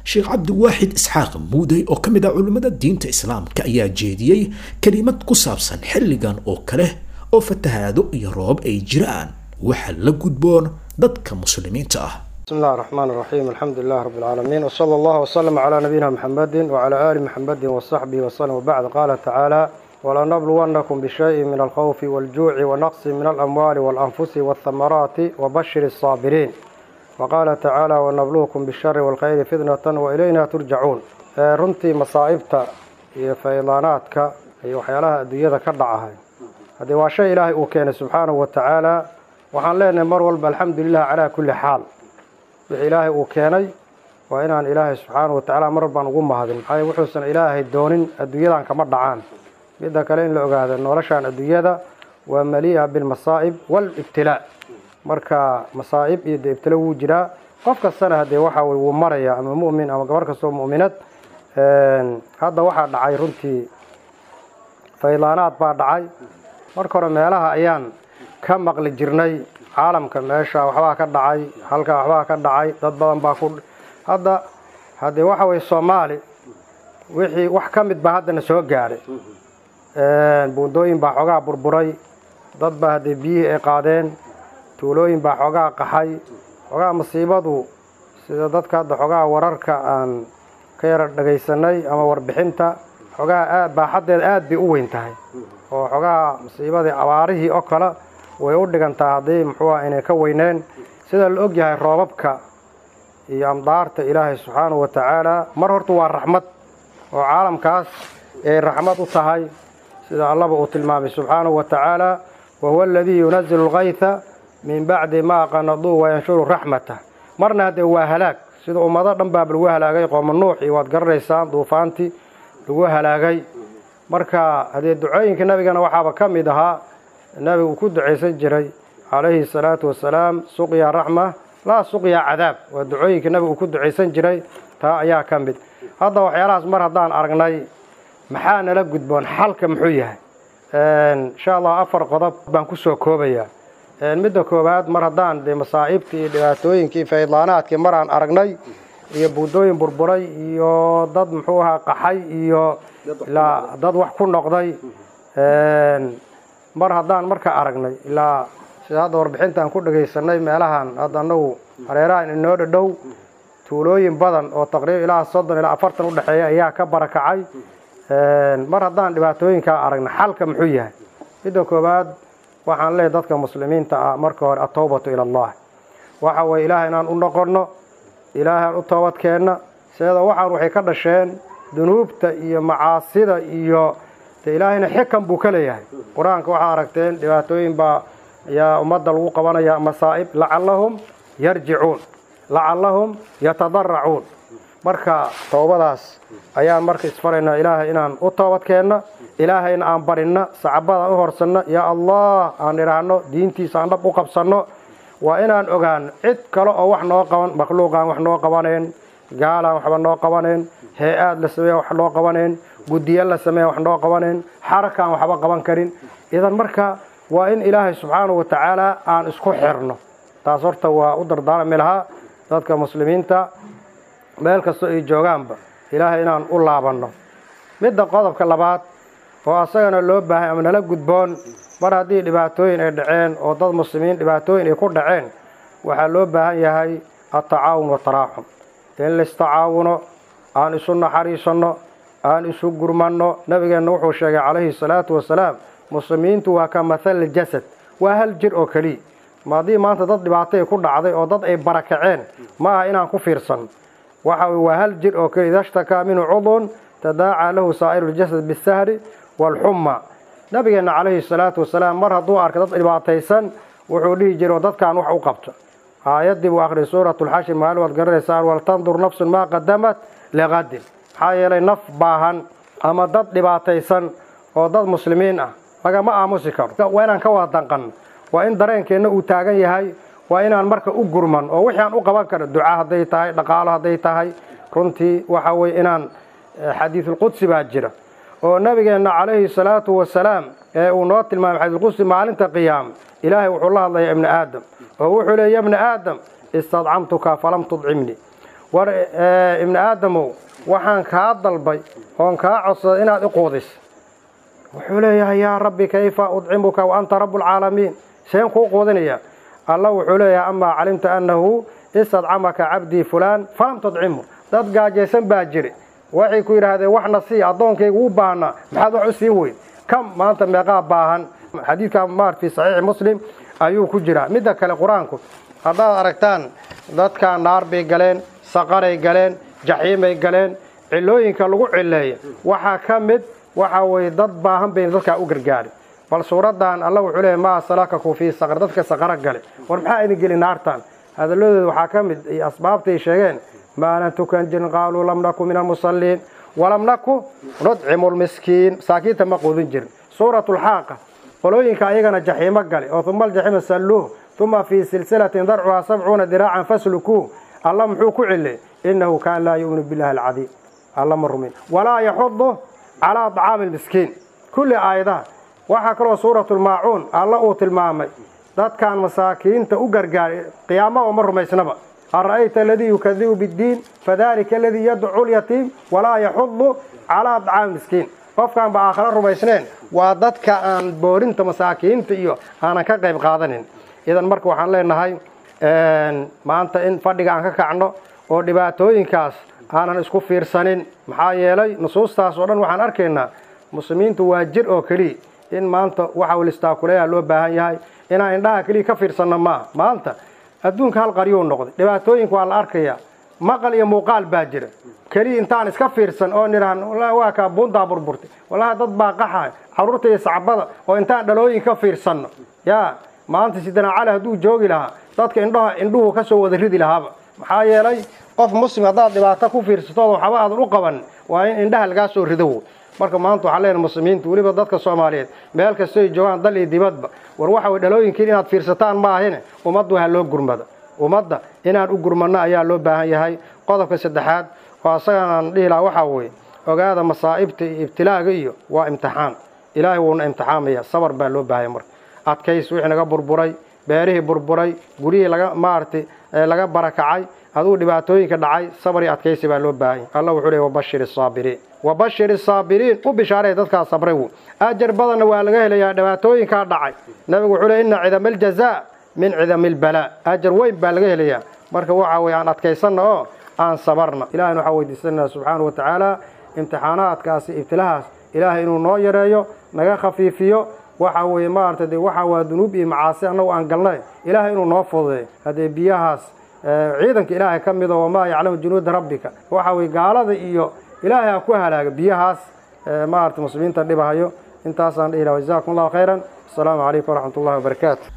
sheekh cabdiwaaxid isxaaq muudey oo ka mid ah culimmada diinta islaamka ayaa jeediyey kelimad ku saabsan xilligan oo kale oo fatahaado iyo roobab ay jiraan waxa la gudboon dadka muslimiinta ah بسم الله الرحمن الرحيم الحمد لله رب العالمين وصلى الله وسلم على نبينا محمد وعلى آل محمد وصحبه وسلم وبعد قال تعالى ولنبلونكم بشيء من الخوف والجوع ونقص من الأموال والأنفس والثمرات وبشر الصابرين وقال تعالى ونبلوكم بالشر والخير فتنة وإلينا ترجعون آه، runtii masaa'ibta iyo faydaanaadka iyo waxyaalaha adduunyada ka dhacahay haddii waa shay ilaahay uu keenay subxaanahu wa tacaala waxaan leenahay mar walba alxamdulilah calaa kulli xaal wixii ilaahay uu keenay waa inaan ilaahay subxaanahu wa tacaala mar walbaan ugu mahadin maxaa yeele wuxuusan ilaahay doonin adduunyadan kama dhacaan midda kale in la ogaado noloshan adduunyada waa malii'a bilmasaa'ib waalibtilaa marka masaa'ib iyo dee ibtilo wuu jiraa qof kastana haddee waxa weye wuu maraya ama mu'min ama gabar kastoo mu'minad hadda waxaa dhacay runtii faydaanaad baa dhacay marka hore meelaha ayaan ka maqli jirnay caalamka meesha waxbaa ka dhacay halkaa waxbaa ka dhacay dad badan baa ku hadda haddee waxa weye soomaali wixii wax ka mid baa haddana soo gaadhay buundooyin baa xoogaa burburay dad baa haddee biyihii ay qaadeen tuulooyin baa xoogaa qaxay xoogaa masiibadu sida dadka hadda xoogaa wararka aan ka yara dhagaysanay ama warbixinta xoogaa aad baaxaddeeda aad bay u weyn tahay oo xoogaa masiibadii abaarihii oo kale way u dhigantaa haddii muxuu ah inay ka weyneen sida la og yahay roobabka iyo amdaarta ilaahay subxaanahu wa tacaala mar horta waa raxmad oo caalamkaas ay raxmad u tahay sida allaba uu tilmaamay subxaanahu wa tacaala wahuwa aladii yunazilu lkayha min bacdi maa qanaduu wayanshuru raxmatah marna haddee waa halaag sida ummado dhan baaba lagu halaagay qooma nuux iyo waad garanaysaan duufaantii lagu halaagay marka haddee ducooyinka nabigana waxaaba ka mid ahaa nabigu uu ku ducaysan jiray calayhi salaatu wasalaam suqya raxma laa suqya cadaab waa ducooyinka nabigu uu ku ducaysan jiray taa ayaa ka mid hadda waxyaalahaas mar haddaan aragnay maxaa nala gudboon xalka muxuu yahay insha allah afar qodob baan kusoo koobayaa midda koowaad mar haddaan dee masaa'ibtii iyo dhibaatooyinkii faydaanaadkii mar aan aragnay iyo buundooyin burburay iyo dad muxuu ahaa qaxay iyo ilaa dad wax ku noqday mar haddaan marka aragnay ilaa sida hadda warbixinta aan ku dhagaysanay meelahan hadda anagu hareerahan inoo dhadhow tuulooyin badan oo taqriiban ilaa soddon ilaa afartan udhexeeya ayaa ka barakacay mar haddaan dhibaatooyinkaa aragna xalka muxuu yahay midda koowaad waxaan leeyahy dadka muslimiinta ah marka hore atowbatu ila allah waxa weye ilaahay inaan u noqonno ilaahay aan u toobadkeenna seeda waxaan waxay ka dhasheen dunuubta iyo macaasida iyo de ilaahayna xikan buu ka leeyahay qur-aanka waxaa aragteen dhibaatooyin baa ayaa ummadda lagu qabanaya masaa'ib lacallahum yarjicuun lacallahum yatadaracuun marka towbadaas ayaan marka isfaraynaa ilaahay inaan u toobadkeenna ilaahayna aan barinna sacabadaan u horsanno yaa allah aan idhaahno diintiisa aan dhab u qabsanno waa inaan ogaano cid kale oo wax noo qaban makhluuqaan wax noo qabanayn gaalaan waxba noo qabanayn hee-aad la sameeya wax noo qabanayn guddiya la sameeya wax noo qabanayn xarakaan waxba qaban karin idan marka waa in ilaahay subxaanahu wa tacaala aan isku xirno taas horta waa u dardaarami lahaa dadka muslimiinta meel kastoo ay joogaanba ilaahay inaan u laabanno midda qodobka labaad oo asagana loo baahay ama nala gudboon mar haddii dhibaatooyin ay dhaceen oo dad muslimiin dhibaatooyin ay ku dhaceen waxaa loo baahan yahay atacaawun wataraaxum in laistacaawuno aan isu naxariisanno aan isu gurmanno nabigeenna wuxuu sheegay calayhi salaatu wasalaam muslimiintu waa ka mathal jasad waa hal jir oo keliya ma haddii maanta dad dhibaatay ku dhacday oo dad ay barakaceen ma aha inaan ku fiirsan waxa waa hal jir oo keliya ida shtakaa minhu cudun tadaacaa lahu saa'iru ljasad bisahri waalxumma nabigeenna calayhi salaatu wasalaam mar hadduu arkay dad dhibaataysan wuxuu dhihi jiray dadkaan wax u qabta aayaddii buu akhriyay suuratu lxashir maalin waad garanaysaan waltandur nafsun maa qadamat liqadin maxaa yeelay naf baahan ama dad dhibaataysan oo dad muslimiin ah lagama aamusi karo waa inaan ka wada danqanno waa in dareenkeenna uu taagan yahay waa inaan marka u gurman oo wixii aan u qaban karo duca hadday tahay dhaqaalo hadday tahay runtii waxa weye inaan xadiisulqudsi baa jira oo nabigeenna calayhi salaatu wasalaam ee uu noo tilmaamay xadiisulqudsi maalinta qiyaama ilaahay wuxuu la hadlayaa ibni aadam oo wuxuu leey ya bni aadam istadcamtuka falam tudcimnii war ibni aadamow waxaan kaa dalbay oon kaa codsaday inaad i quudis wuxuu leeyahay yaa rabbi kayfa udcimuka wa anta rabu lcaalamiin seen kuu quudinaya alla wuxuu leeyahay amaa calimta annahu istadcamaka cabdii fulaan falam tudcimu dad gaajaysan baa jiri waxay ku yidhaahdeen waxna sii addoonkayga u baahnaa maxaad wax u siin weyn kam maanta meeqaa baahan xadiidka maar fi saxiixi muslim ayuu ku jiraa midda kale qur-aanku haddaad aragtaan dadkaa naar bay galeen saqaray galeen jaxiimay galeen cilooyinka lagu cileeya waxaa ka mid waxa weeye dad baahan bayna dadkaa u gargaari bal suuraddan alla wuxuu leeyahy maa salakaku fii saqar dadka saqaro gale war maxaa idin geli naartan hadalladooda waxaa ka mid asbaabtay sheegeen maalan tukan jirin qaaluu lam naku min almusalliin walam naku nudcimu lmiskiin masaakiinta ma quudin jirin suuratu lxaaqa qolooyinka ayagana jaxiimo gale oo uma aljaxiima salluuh uma fii silsilatin darcuhaa sabcuuna diraacan faslukuuh alla muxuu ku cilay innahu kaan laa yu'minu billahi alcadiim alla ma rumin walaa yaxudu calaa طacaami lmiskiin kulli aayadaha waxaa kaloo suuratulmaacuun alla uu tilmaamay dadkan masaakiinta u gargaaray qiyaama oo ma rumaysnaba ara'ayta aladii yukadibu biddiin fadalika aladii yadcu lyatiim walaa yaxudu calaa طacaami miskiin qofkaan ba aakhare rumaysneen waa dadka aan boorinta masaakiinta iyo aanan ka qayb qaadanin idan marka waxaan leenahay maanta in fadhiga aan ka kacno oo dhibaatooyinkaas aanan isku fiirsanin maxaa yeelay nusuustaas oo dhan waxaan arkaynaa muslimiintu waa jir oo keliya in maanta waxa listaakuleeya loo baahan yahay inaan indhaha keliya ka fiirsanno maaha maanta adduunka hal qaryuu noqday dhibaatooyinka waa la arkayaa maqal iyo muuqaal baa jira keliya intaan iska fiirsan oo nidhahan wallahi waa kaa buuntaa burburtay wallahi dad baa qaxay carruurta iyo sacbada oo intaan dhalooyin ka fiirsanno yaa maanta sidana cali hadduu joogi lahaa dadka indhaha indhuhu ka soo wada ridi lahaaba maxaa yeelay qof muslim haddaad dhibaato ku fiirsatooda waxba aadan u qaban waa in indhaha lagaa soo rido marka maanta waxaan leenahay muslimiinta weliba dadka soomaaliyeed meel kastoy joogaan dal iyo dibadba war waxa way dhalooyinkiin inaad fiirsataan maahine ummadda waxaa loo gurmada ummadda inaan u gurmanno ayaa loo baahan yahay qodobka saddexaad oo asagan aan dhihi lahaa waxaa weeye ogaada masaa'ibta iyo ibtilaaga iyo waa imtixaan ilaahay wuuna imtixaamaya sabar baa loo baahaya marka adkays wixii naga burburay beerihii burburay guryihii laga maaragtay laga barakacay aduu dhibaatooyinka dhacay sabar iyo adkaysi baa loo baahanya allah wuxuu leey wabashir isaabiriin wabashir isaabiriin u bishaaray dadkaa sabray wu ajar badanna waa laga helayaa dhibaatooyinkaa dhacay nabigu wuxuu leey inna cidama aljazaa min cidami albalaa ajar weyn baa laga helayaa marka waxa weye aan adkaysanna oo aan sabarna ilahayna waxaa weydiisanaa subxaana wa tacaala imtixaanaadkaasi ibtilahaas ilaahay inuu noo yareeyo naga khafiifiyo waxa weeye maaragtay de waxa waa dunuub iyo macaasi annagu aan galnay ilaahay inuu noo fududeeyo haddee biyahaas ciidanka ilaahay ka mido wamaa yaclamu junuuda rabbika waxa weye gaalada iyo ilaahay ha ku halaaga biyahaas maaragtay muslimiinta dhibahayo intaasaan dhihi laha jazakum allahu khayran asalaamu calaykum waraxmat ullahi wabarakaatu